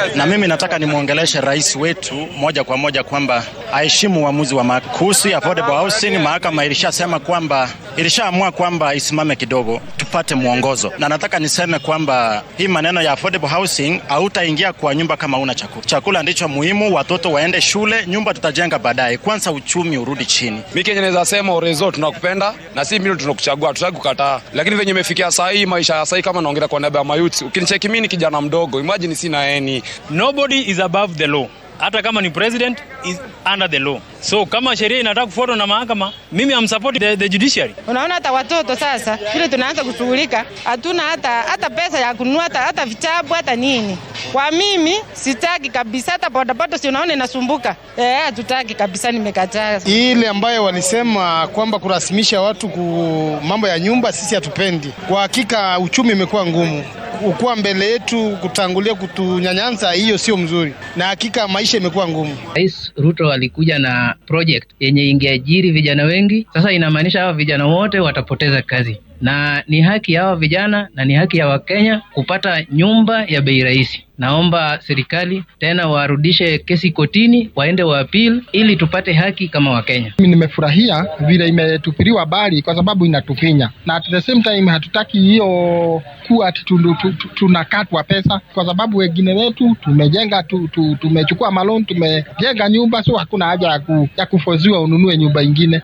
na mimi nataka nimwongeleshe rais wetu moja kwa moja kwamba aheshimu uamuzi wa mahakama kuhusu affordable housing. Mahakama ilishasema kwamba ilishaamua kwamba isimame kidogo tupate mwongozo, na nataka niseme kwamba hii maneno ya affordable housing hautaingia kwa nyumba kama una chakula. Chakula ndicho muhimu, watoto waende shule, nyumba tutajenga baadaye, kwanza uchumi urudi chini. Mi Kenya naweza sema Orezo, tunakupenda na si mimi tunakuchagua, tutaki kukataa, lakini venye imefikia saa hii, maisha ya saa hii, kama naongea kwa niaba ya mayuti, ukinicheki mimi ni kijana mdogo, imagine sina eni. Nobody is above the law hata kama ni president is under the law. So kama sheria inataka kufuatwa na mahakama, mimi am support the, the judiciary. Unaona hata watoto sasa vile tunaanza kushughulika, hatuna hata hata pesa ya kununua hata, hata vitabu hata nini. Kwa mimi sitaki kabisa, hata bodaboda si unaona inasumbuka. Eh, hatutaki kabisa, nimekataa. Ile ambayo walisema kwamba kurasimisha watu ku mambo ya nyumba, sisi hatupendi. Kwa hakika uchumi imekuwa ngumu ukuwa mbele yetu kutangulia kutunyanyanza, hiyo sio mzuri, na hakika maisha imekuwa ngumu. Rais Ruto alikuja na project yenye ingeajiri vijana wengi. Sasa inamaanisha hawa vijana wote watapoteza kazi, na ni haki ya hawa vijana na ni haki ya Wakenya kupata nyumba ya bei rahisi. Naomba serikali tena warudishe kesi kotini, waende wa appeal ili tupate haki kama Wakenya. Mimi nimefurahia vile imetupiliwa habari kwa sababu inatufinya, na at the same time hatutaki hiyo kuwa ati tunakatwa pesa, kwa sababu wengine wetu tumejenga tu, tu, tumechukua malon tumejenga nyumba, so hakuna haja ya, ku, ya kufoziwa ununue nyumba ingine.